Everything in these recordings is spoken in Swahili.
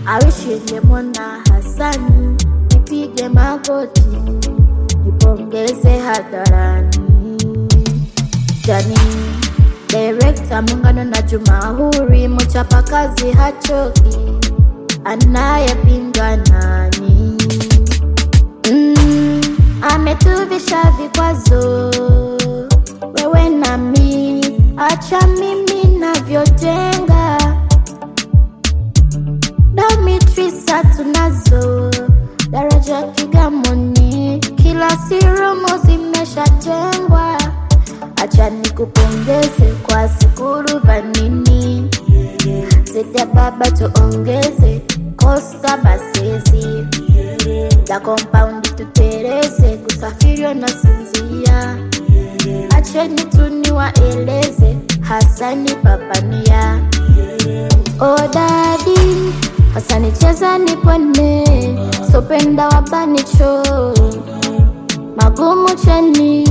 awishingemwona Hasani, nipige magoti nipongeze hadharani. Jani Direkta Muungano na Juma Huri, mchapakazi hachoki, anayepinga nani? Mm, ametuvisha vikwazo wewe nami, acha mimi navyojenga Dormitories tunazo, daraja Kigamoni, kila sirumu zimeshajengwa. Acha nikupongeze kwa sikuru vanini, zida baba tuongeze kosta basezi za compound tutereze, kusafiri na sinzia. Acheni tuniwaeleze, Hasani papania Oh dadi, Hasani cheza nipone, sopenda wabanicho magumu cheni.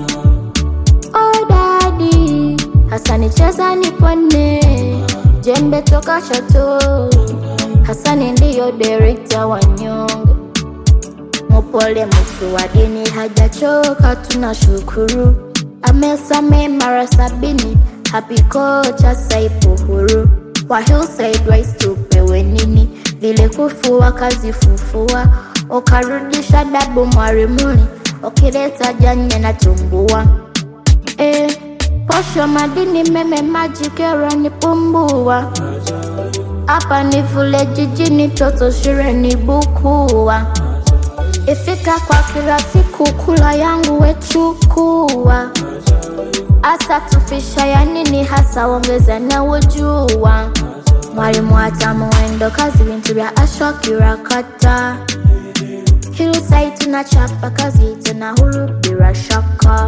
Oh dadi, Hasani cheza nipone, jembe toka Chato. Hasani ndiyo direkta wa nyonge, mupole mtu wa dini hajachoka, tunashukuru amesame mara sabini, happy kocha Saipu huru wa Hillside Rise tupewe nini? Vile kufua kazi fufua, ukarudisha dabu mwarimuni, ukileta janye na tumbua eh, posho madini meme maji kero ni pumbua hapa ni vule jijini toto shireni bukua ifika kwa kila siku kula yangu wechukua asa tufisha ya nini hasa ongeza na ujua mwalimu hata muendo kazi vintu vya ashwa kirakata Hillside tunachapa kazi tena huru bila shaka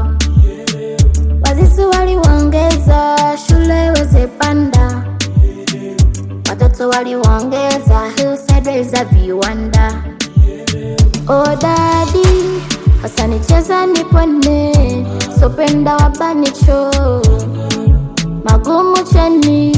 wazazi waliwaongeza shule weze panda watoto waliwaongeza Hillside za viwanda Oh dadi, Hasani cheza nipone, sopenda wabanicho magumu cheni.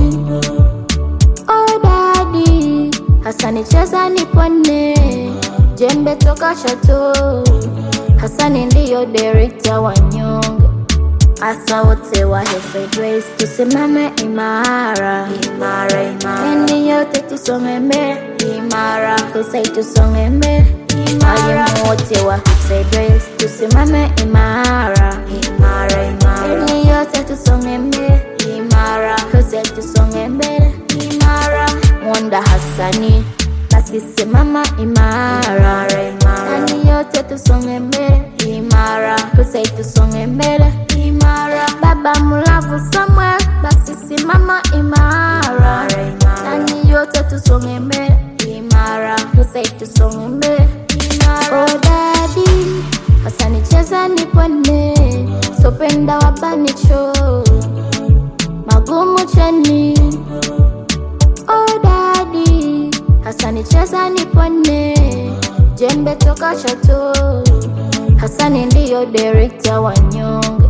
Oh dadi, Hasani cheza nipone, jembe toka Chato. Hasani ndiyo direkta wa nyonge, asa wote wa Hillside Race, tusimame imara imara imara, yani yote tusonge mbele imara, Hillside tusonge mbele Walimu wote wa Hillside Race tusimame imara imara imara, yani yote tusonge mbele imara, Hillside tusonge mbele imara. Mwanda Hassani basi simama imara imara, yani yote tusonge mbele imara, Hillside tusonge mbele imara. Baba Mulavu Samuel basi simama imara imara, yani yote tusonge mbele imara, Hillside tusonge mbele Oh dadi, Hasani cheza nipone, sopenda wabanicho magumu cheni. Oh dadi, Hasani cheza nipone, jembe toka Chato. Hasani ndiyo direkta wa nyonge